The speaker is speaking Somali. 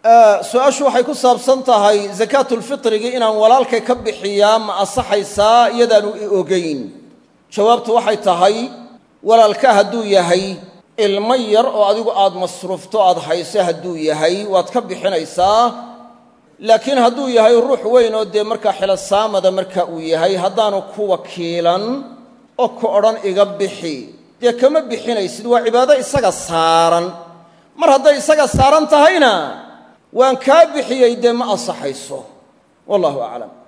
su-aashu waxay ku saabsan tahay sakaatulfitrigii inaan walaalkay ka bixiyaa ma asaxaysaa iyadaanu i ogayn jawaabtu waxay tahay walaalka hadduu yahay ilmo yar oo adigu aad masruufto aad hayso hadduu yahay waad ka bixinaysaa laakiin hadduu yahay ruux weyn oo dee markaa xilosaamada marka uu yahay haddaanu ku wakiilan oo ku odhan iga bixi dee kama bixinaysid waa cibaado isaga saaran mar hadday isaga saaran tahayna waan kaa bixiyey dee ma ansaxayso wallahu aclam